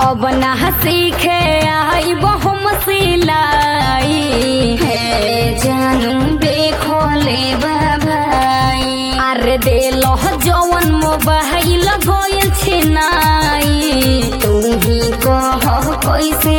अब ना सीखे आई बहुम सिलाई हे जानू देखो ले बाबाई अरे दे लो जवन मोबाइल गोयल छिनाई तू ही कह कैसे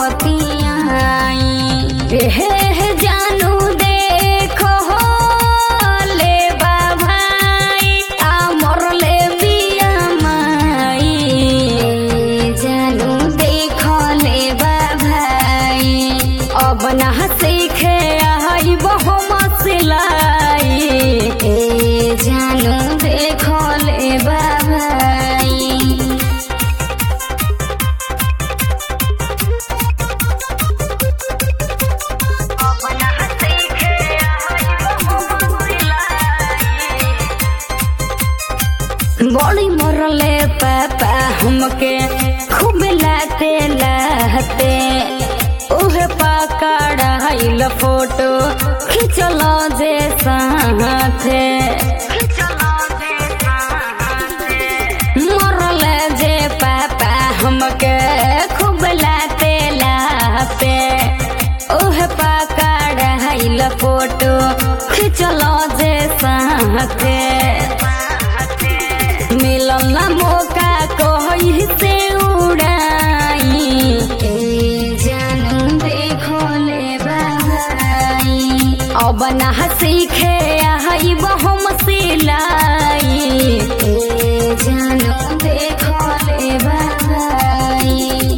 बतियाई हे हे जानू देखो ले बाबाई आ मरले बिया माई जानू देखो ले बाबाई अब ना सीखे आई बहु मसलाई ए जानू देखो ले बाबाई बड़ी मरले पापा हमके खूब लाते लाते उहे पकड़ाइल फोटो खिंचल जे साथे मरले जे पापा हमके खूब लाते लाते उहे पकड़ाइल फोटो खिंचल जे साथे मिलल ना मौका कही से उड़ाई ए जानू देखो ले बाबाई अब ना सीखे आई बहुम सिलाई ए जानू देखो ले बाबाई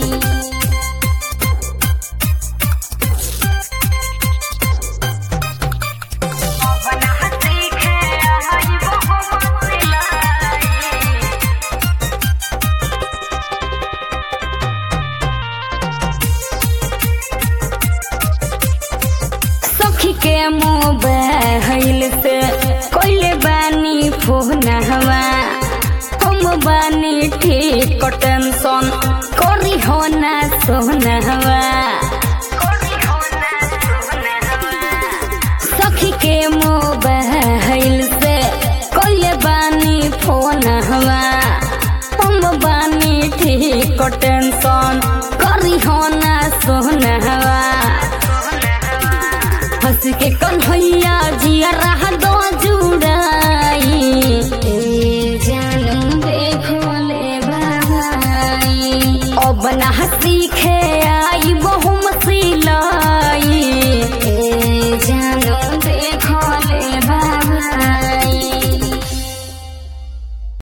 सखी के मोबाइल से कोइले बानी फोन हवा हम बानी ठीक टेंशन करी हो ना सोन हवा सखी के मोबाइल से कोइले बानी फोन हवा हम बानी ठीक टेंशन करी हो ना सोन हवा हंस के कन्हैया जिया रहा दो जुड़ाई ए जानू देखो ले बाबाई अब ना सीखे